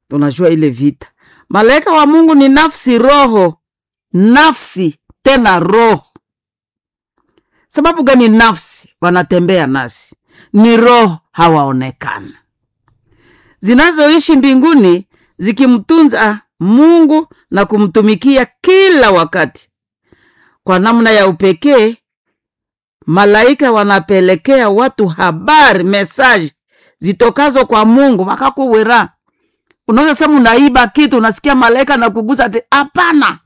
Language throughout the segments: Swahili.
tunajua ile vita. Malaika wa Mungu ni nafsi, roho, nafsi tena roho. Sababu gani? Nafsi wanatembea nasi, ni roho hawaonekana, zinazoishi mbinguni zikimtunza Mungu na kumtumikia kila wakati. Kwa namna ya upekee, malaika wanapelekea watu habari, mesaji zitokazo kwa Mungu makakuwera. Unaweza sema unaiba kitu, unasikia malaika na kugusa ati hapana.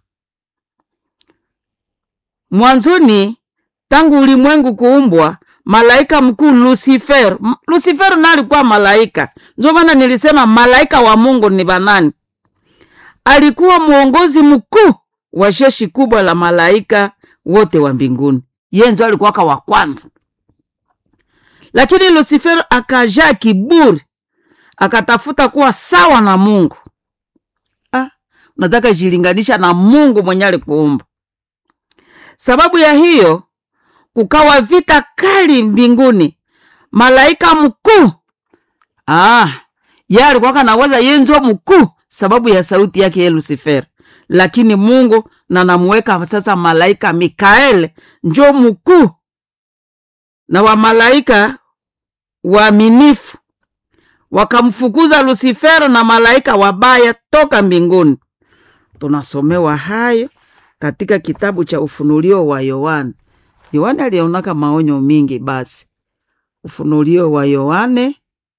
Mwanzoni, tangu ulimwengu kuumbwa, malaika mkuu Lucifer, Lucifer na alikuwa malaika. Ndio maana nilisema malaika wa Mungu ni banani? Alikuwa mwongozi mkuu wa jeshi kubwa la malaika wote wa mbinguni. Yeye ndio alikuwaka wa kwanza, lakini Lucifer akajaa kiburi, akatafuta kuwa sawa na Mungu. Ah, nataka jilinganisha na Mungu mwenye alikuumba. Sababu ya hiyo kukawa vita kali mbinguni. Malaika mkuu ah, yeye alikuwa kanaweza yeye njo mkuu sababu ya sauti yake ye Lucifer, lakini Mungu na namuweka sasa malaika Mikael njo mkuu na wa malaika waaminifu wakamfukuza Lucifer na malaika wabaya toka mbinguni. Tunasomewa hayo katika kitabu cha Ufunulio wa Yohane. Yohane alionaka maonyo mingi. Basi Ufunulio wa Yohane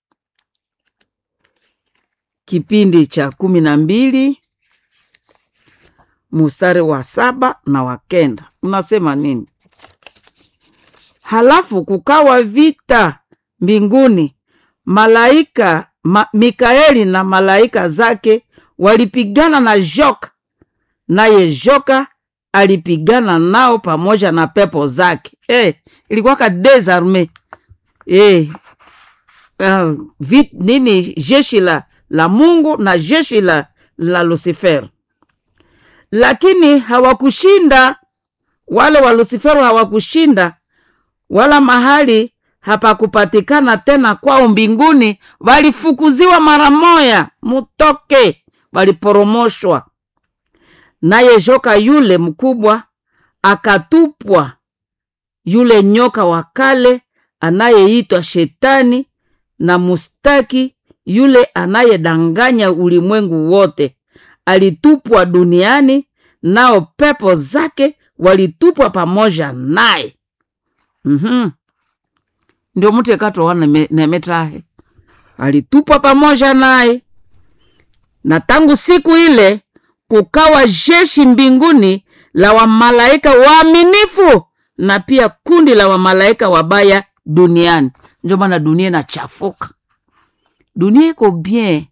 kipindi cha kumi na mbili mustari wa saba na wa kenda unasema nini? Halafu kukawa vita mbinguni, malaika ma, Mikaeli na malaika zake walipigana na joka, naye joka alipigana nao pamoja na pepo zake. Eh, ilikuwa ka desarme eh, uh, vit, nini jeshi la, la Mungu na jeshi la, la Lucifer, lakini hawakushinda. Wale wa Lucifer hawakushinda, wala mahali hapakupatikana tena kwao mbinguni. Walifukuziwa mara moya, mutoke, waliporomoshwa naye joka yule mkubwa akatupwa, yule nyoka wa kale anayeitwa Shetani na mustaki, yule anayedanganya ulimwengu wote, alitupwa duniani, nao pepo zake walitupwa pamoja naye. mm-hmm. Ndio mtu ekatoa nemetahe alitupwa pamoja naye, na tangu siku ile kukawa jeshi mbinguni la wamalaika waaminifu na pia kundi la wamalaika wabaya duniani. Ndio maana dunia inachafuka, dunia iko bien,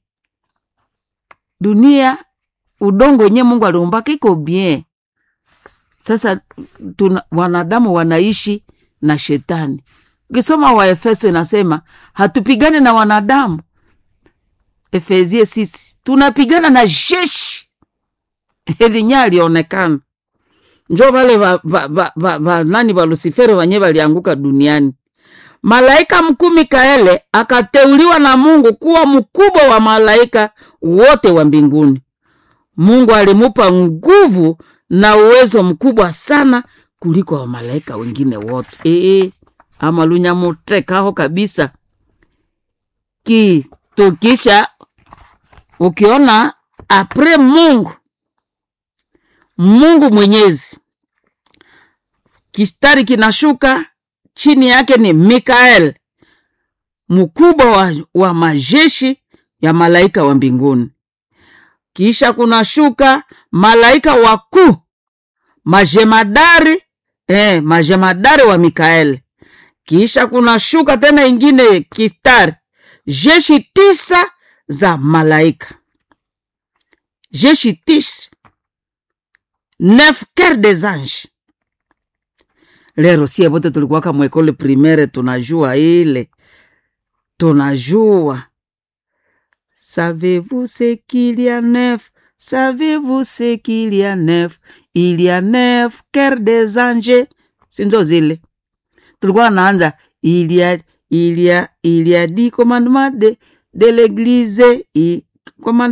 dunia udongo wenyewe Mungu aliumbaka iko bien. Sasa tuna, wanadamu wanaishi na shetani. Ukisoma Waefeso inasema hatupigane na wanadamu. Efesie sisi tunapigana na jeshi elinye alionekana njo vale va, va, va, va, va, nani va Lusiferi wanye valianguka duniani. Malaika mkuu Mikaele akateuliwa na Mungu kuwa mkubwa wa malaika wote wa mbinguni. Mungu alimupa nguvu na uwezo mkubwa sana kuliko wa malaika wengine wote. E, ama lunyamutekaho kabisa kitukisha ukiona apre Mungu Mungu Mwenyezi, kistari kinashuka chini yake ni Mikael, mkubwa wa, wa majeshi ya malaika wa mbinguni. Kisha kunashuka malaika wakuu majemadari, eh, majemadari wa Mikael. Kisha kunashuka tena ingine kistari jeshi tisa za malaika, jeshi tisa neuf quer des anges. Lero sie bote tulikuwaka mwekole primaire, tunajua ile, tunajua savez-vous ce qu'il y a neuf savez-vous ce qu'il y a neuf il y a neuf quer des anges, sinzo zile tulikuwa naanza il y a il y a il y a dix commandements de, de l'église